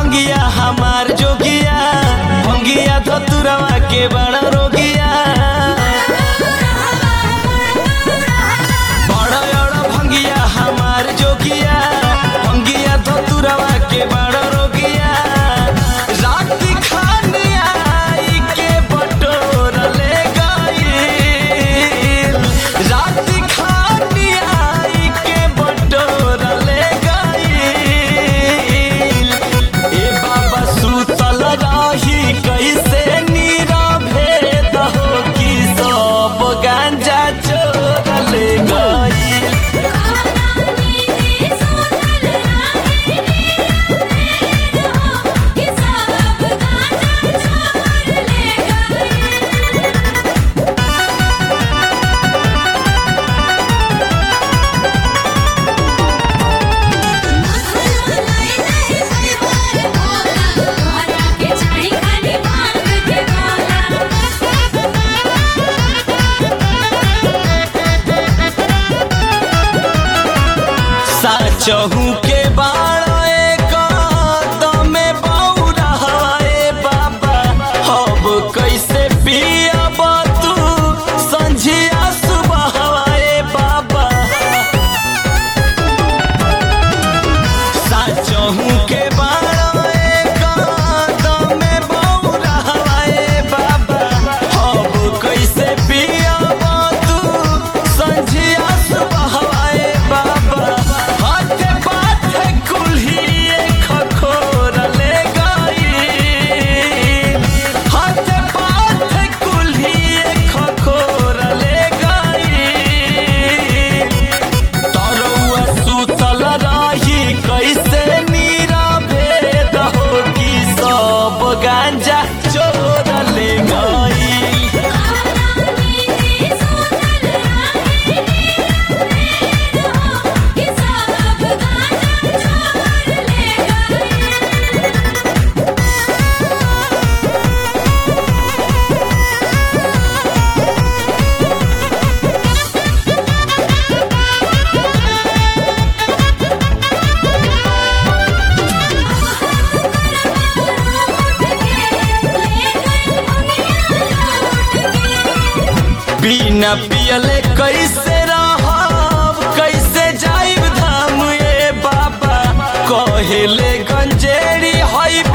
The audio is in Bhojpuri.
भंगिया हमार जोगिया भंगिया धतुरवा के बड़ा रोगिया बड़ा बड़ा भंगिया हमार जोगिया भंगिया धतुरवा के बड़ा रोगिया रात खानिया आई के बटोर ले गई रात खानिया आई के बटोर ले गई ए बाबा सुतल रही कैसे नीरा भेद हो कि सब गांजा चोर ले गई साचहू के बाड़ एक दमे बौरा हवाए बाबा अब कैसे पियब तू संझिया सुबह हवाए बाबा साचहू के बाड़ एक दमे बौरा हवाए बाबा अब कैसे पियब तू संझिया सुबह हवाए बाबा हाथे पाथे कुल्ही खखोर ले गई हाथे पाथे कुल्ही खखोर ले गई तरौआ सुतल रही कैसे नीरा भेद हो कि सब गांजा चोर ले गई बिना पियले कैसे रहब कैसे जाइब धाम ए बाबा कहेले गंजेड़ी हई